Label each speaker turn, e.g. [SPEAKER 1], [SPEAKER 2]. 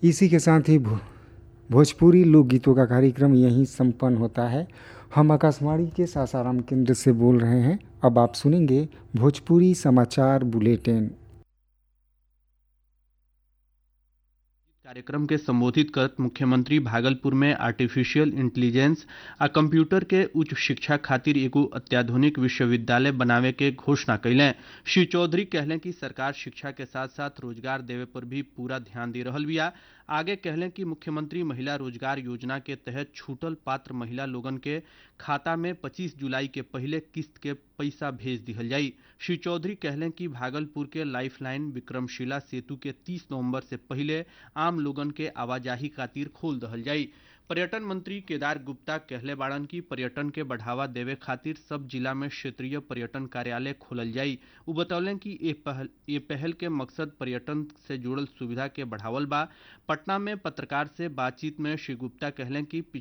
[SPEAKER 1] इसी के साथ ही भो, भोजपुरी लोकगीतों का कार्यक्रम यहीं संपन्न होता है हम आकाशवाणी के सासाराम केंद्र से बोल रहे हैं अब आप सुनेंगे भोजपुरी समाचार बुलेटिन
[SPEAKER 2] कार्यक्रम के संबोधित करत मुख्यमंत्री भागलपुर में आर्टिफिशियल इंटेलिजेंस आ कंप्यूटर के उच्च शिक्षा खातिर एगो अत्याधुनिक विश्वविद्यालय बनावे के घोषणा कैले श्री चौधरी कहले कि सरकार शिक्षा के साथ साथ रोजगार देवे पर भी पूरा ध्यान दे रहल बिया आगे कहले कि मुख्यमंत्री महिला रोजगार योजना के तहत छूटल पात्र महिला लोगन के खाता में 25 जुलाई के पहले किस्त के पैसा भेज दिहल जाई श्री चौधरी कहले कि भागलपुर के लाइफलाइन विक्रमशिला सेतु के 30 नवंबर से पहले आम लोगन के आवाजाही खातिर खोल दहल जाई पर्यटन मंत्री केदार गुप्ता कहले बाड़न की पर्यटन के बढ़ावा देवे खातिर सब जिला में क्षेत्रीय पर्यटन कार्यालय खोलल जाई उ बतौलन कि ये पहल ये पहल के मकसद पर्यटन से जुड़ल सुविधा के बढ़ावल बा पटना में पत्रकार से बातचीत में श्री गुप्ता कहले कि